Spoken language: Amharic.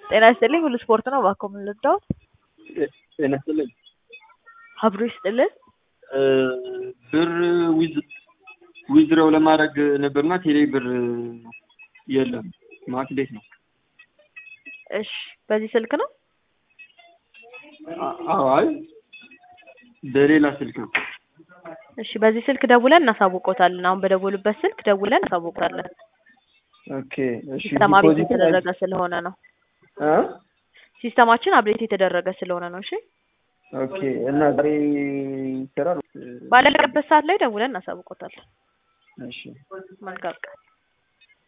ጤና ይስጥልኝ ሁሉ ስፖርት ነው እባክዎ ምን ልርዳዎት? ጤና ይስጥልኝ አብሮ ይስጥልን ብር ዊዝ ዊዝድሮው ለማድረግ ነበርና ቴሌ ብር የለም ማለት እንዴት ነው? እሺ በዚህ ስልክ ነው? አዎ አይ በሌላ ስልክ ነው። እሺ በዚህ ስልክ ደውለን እናሳውቆታለን። አሁን በደወሉበት ስልክ ደውለን እናሳውቃለን። ኦኬ እሺ ሲስተም አብዴት ዲፖዚት የተደረገ ስለሆነ ነው። እ ሲስተማችን አብዴት የተደረገ ስለሆነ ነው። እሺ ኦኬ እና ዛሬ ይሰራል? ባለቀበት ሰዓት ላይ ደውለን እናሳውቆታለን። እሺ መልካም ቀን